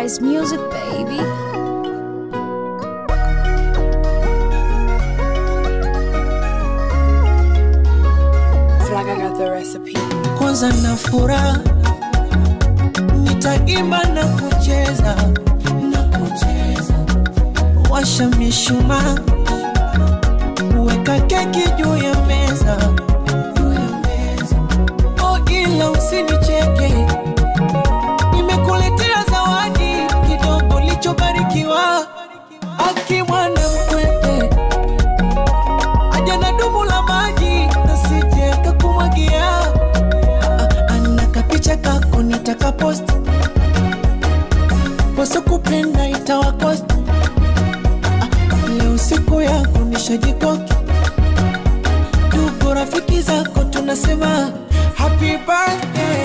Paradise Music, baby. Flag, I got the recipe. kwanza na furaha nitaimba na kucheza na kucheza washa mishumaa weka keki juu ya meza juu ya meza oh ila usinicheke nimekuletea zawadi kidogo lichobarikiwa akimwana mkwete aja na dumu la maji nasije kakumwagia ana kapicha kako nitaka post wasokupenda itawakost leo siku yako nishajikoki ndugu rafiki zako tunasema happy birthday